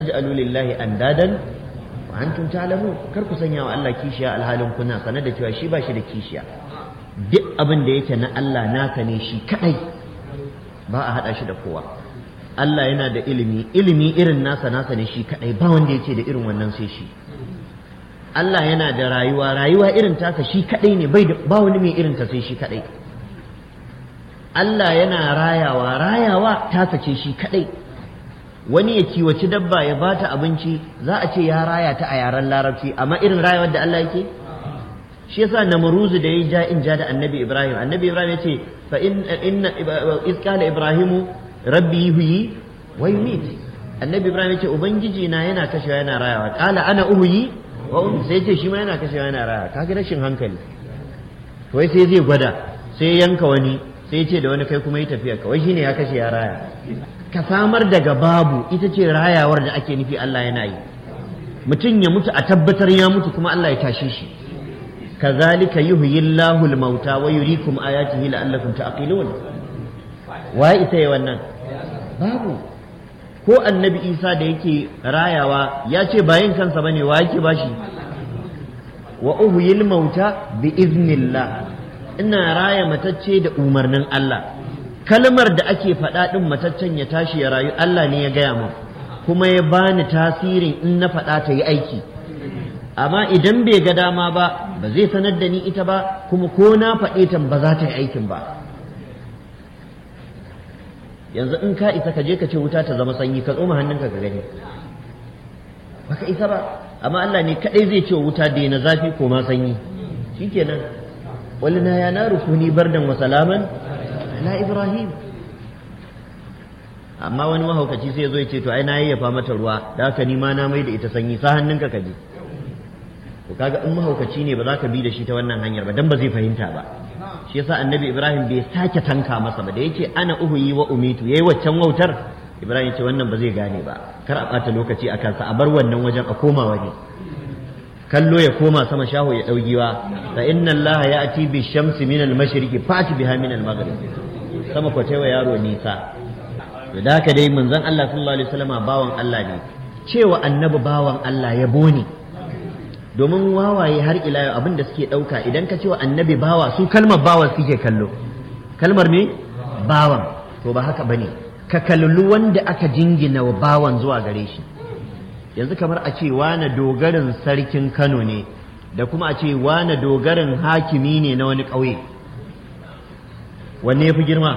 taj'alu lillahi andadan wa antum ta'lamun kar ku sanya wa Allah kishiya alhalin kuna sanar da cewa shi ba shi da kishiya duk abin da yake na Allah naka ne shi kadai ba a hada shi da kowa Allah yana da ilimi ilimi irin nasa nasa ne shi kadai ba wanda yake da irin wannan sai shi Allah yana da rayuwa rayuwa irin tasa shi kadai ne bai ba wani mai irin ta sai shi kadai Allah yana rayawa rayawa tasa ce shi kadai wani ya kiwaci dabba ya bata abinci za a ce ya raya ta a yaren larabci amma irin rayawar da Allah yake shi yasa namruzu da yayi ja in ja da annabi ibrahim annabi ibrahim yace fa in inna iz qala ibrahimu rabbi yuhyi wa yumit annabi ibrahim yace ubangiji na yana kashewa yana rayawa qala ana uhyi wa um sai yace shi ma yana kashewa yana rayawa kaga rashin hankali to wai sai zai gwada sai yanka wani sai yace da wani kai kuma yi tafiya kawai shine ya kashe ya raya ka samar daga babu ita ce rayawar da ake nufi Allah yana yi mutum ya mutu a tabbatar ya mutu kuma Allah ya tashe shi kazalika yuhyi Allahu al-mauta wa yuriikum ayatihi la'allakum ta'qilun wa ita yi wannan babu ko annabi Isa da yake rayawa ya ce bayin kansa bane wa yake bashi wa uhyi al-mauta bi iznillah ina raya matacce da umarnin Allah kalmar da ake faɗa ɗin mataccen ya tashi ya rayu Allah ne ya gaya min kuma ya bani tasirin in na faɗa ta yi aiki amma idan bai ga dama ba ba zai sanar da ni ita ba kuma ko na faɗe ta ba za ta yi aikin ba yanzu in ka isa ka je ka ce wuta ta zama sanyi ka tsoma hannunka ka gani baka isa ba amma Allah ne kadai zai ce wuta da na zafi ko ma sanyi shikenan walina ya naru kuni bardan wa salaman ala ibrahim amma wani mahaukaci sai zo ya ce to ai na yayyafa mata ruwa da haka ni ma na mai da ita sanyi sa hannunka ka je to kaga in mahaukaci ne ba za ka bi da shi ta wannan hanyar ba dan ba zai fahimta ba shi yasa annabi ibrahim bai sake tanka masa ba da yace ana uhuyi wa umitu yayi waccan wautar ibrahim ce wannan ba zai gane ba kar a bata lokaci a kansa a bar wannan wajen a koma waje kallo ya koma sama shaho ya daugiwa fa inna allaha ya'ti bi shamsi min al mashriqi fati biha min al maghrib sama ko wa yaro nisa to da haka dai manzon Allah sallallahu alaihi wasallama bawan Allah ne cewa annabi bawan Allah ya bone domin wawaye har ila yau abin da suke ɗauka idan ka cewa annabi bawa su kalmar bawa suke kallo kalmar me bawan to ba haka bane ka kallu wanda aka jingina wa bawan zuwa gare shi yanzu kamar a ce wane dogarin sarkin Kano ne da kuma a ce wane dogarin hakimi ne na wani ƙauye wanne ya fi girma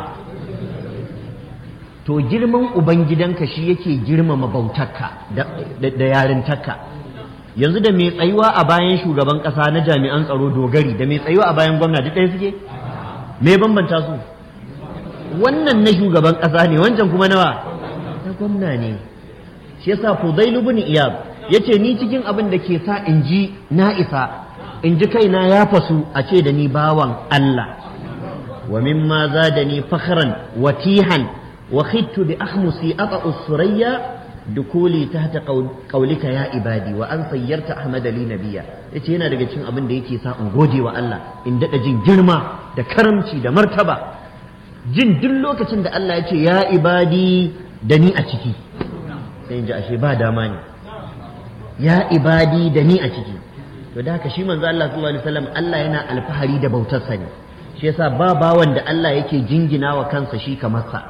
to girman ubangidanka shi yake girmama bautarka da yarintarka yanzu da mai tsayuwa a bayan shugaban ƙasa na jami'an tsaro dogari da mai tsayuwa a bayan gwamna duk ɗaya suke me bambanta su wannan na shugaban ƙasa ne wancan kuma nawa na gwamna ne shi yasa Fudail ibn Iyab yace ni cikin abin da ke sa in ji na isa in ji kaina ya fasu a ce da ni bawan Allah wa mimma zadani fakhran watihan wa khittu bi ahmusi ata'u surayya dukuli tahta qaulika ya ibadi wa an sayyarta ahmad li nabiyya yace yana daga cikin abin da yake sa in gode wa Allah in dada jin girma da karamci da martaba jin duk lokacin da Allah ya ce ya ibadi da ni a ciki sai in ji ashe ba dama ne ya ibadi da ni a ciki to da haka shi manzo Allah sallallahu alaihi wasallam Allah yana alfahari da bautarsa ne shi yasa ba bawan da Allah yake jingina wa kansa shi kamar sa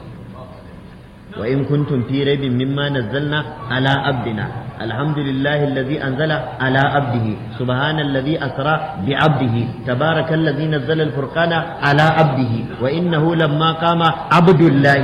وإن كنتم في ريب مما نزلنا على عبدنا الحمد لله الذي أنزل على عبده سبحان الذي أسرى بعبده تبارك الذي نزل الفرقان على عبده وإنه لما قام عبد الله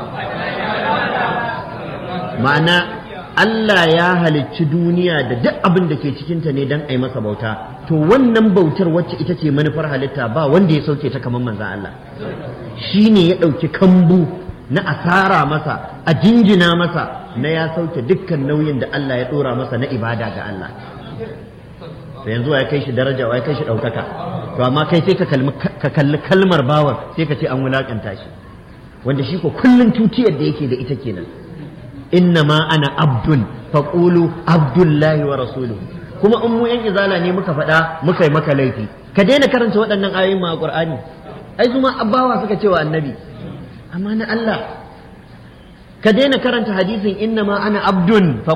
معنى Allah ya halicci duniya da duk abin da ke cikinta ne don a yi masa bauta to wannan bautar wacce ita ce manufar halitta ba wanda ya sauke ta kamar manzan Allah shi ne ya ɗauki kambu na asara masa a jinjina masa na ya sauke dukkan nauyin da Allah ya dora masa na ibada ga Allah to yanzu ya kai shi daraja ya kai shi ɗaukaka to amma kai sai ka kalli kalmar bawan sai ka ce an wulakanta shi wanda shi ko kullun tutiyar da yake da ita kenan inna ma ana abdun faqulu abdullahi wa rasuluhu kuma in mu yan izala ne muka faɗa muka yi maka laifi ka daina karanta waɗannan ayoyin ma a Qur'ani ai su ma abbawa suka ce wa annabi amma na Allah ka daina karanta hadisin inna ma ana abdun